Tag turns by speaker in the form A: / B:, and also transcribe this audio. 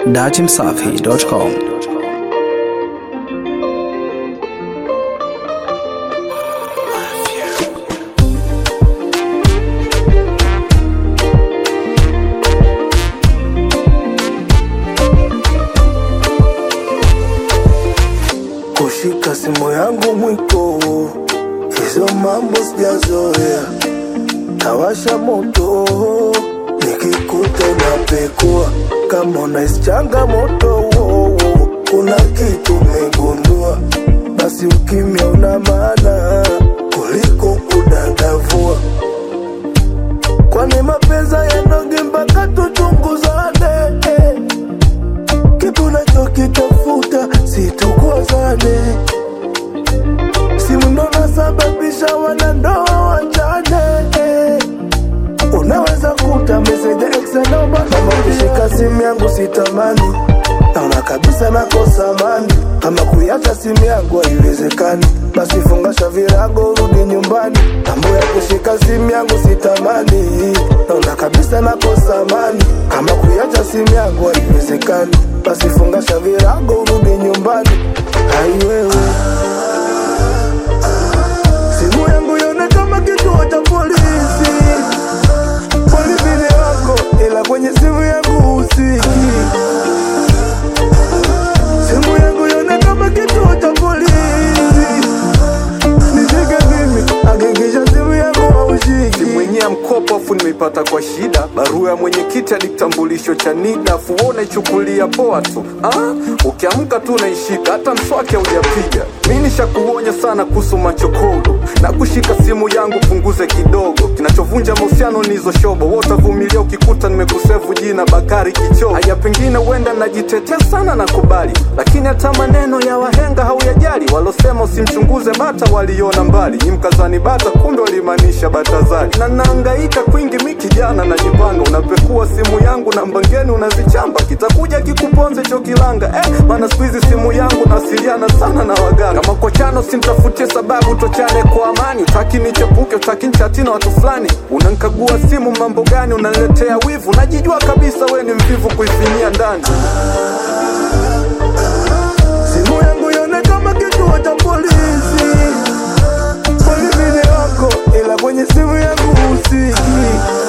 A: datimsafi.com.
B: kushika simu yangu mwiko, hizo mambo sijazoea. Tawasha moto nikikuta unapekua, kama unahisi changamoto, kuna kitu umegundua, basi ukimya una maana kuliko kudadavua. Kwani mapenzi yanoge mpaka tuchunguzane kitu nachokitafuta situkozane, simu ndo nasababisha wanandoa wachane. Unaweza kuta meseja ex naomba kama ukishika simu yangu sitamani, naona kabisa nakosa amani. Kama kuiacha simu yangu haiwezekani, basi fungasha virago urudi nyumbani. Mambo ya kushika simu yangu sitamani, naona kabisa nakosa amani. Kama kuiacha simu yangu haiwezekani, basi fungasha virago urudi nyumbani. Ai wewe simu yangu yone kama kituo cha polisi polisi wako ila kwenye simu yangu usiki simu yangu yone kama kituo cha polisi nishike mimi hakikisha simu yangu haushiki
C: mwenye mkopo afu nimeipata kwa shida barua ya mwenyekiti hadi kitambulisho cha NIDA afu wewe unaichukulia poa tu ah? ukiamka tu unaishika hata mswaki haujapiga mi nishakuonya sana kuhusu machokodo na kushika simu yangu punguze kidogo kinachovunja mahusiano ni hizo shobo wewe utavumilia ukikuta nimekusevu jina Bakari Kichoo haya pengine huenda najitetea sana nakubali lakini hata maneno ya wahenga hauyajali walosema usimchunguze bata waliona mbali ni mkazani bata kumbe walimaanisha batazali na naangaika kwingi mi kijana najipanga unapekua simu yangu na mbangeni unazichamba kitakuja kikuponze cho kilanga eh, maana siku hizi simu yangu nawasiliana sana na waganga kama kochano simtafutie sababu tochane kwa amani utaki nichepuke utaki nchati na watu fulani unankagua simu mambo gani unaniletea wivu najijua kabisa we ni mvivu kuifinyia ndani
B: simu yangu yone kama kituo cha polisi polisi wako ila kwenye simu yangu usiki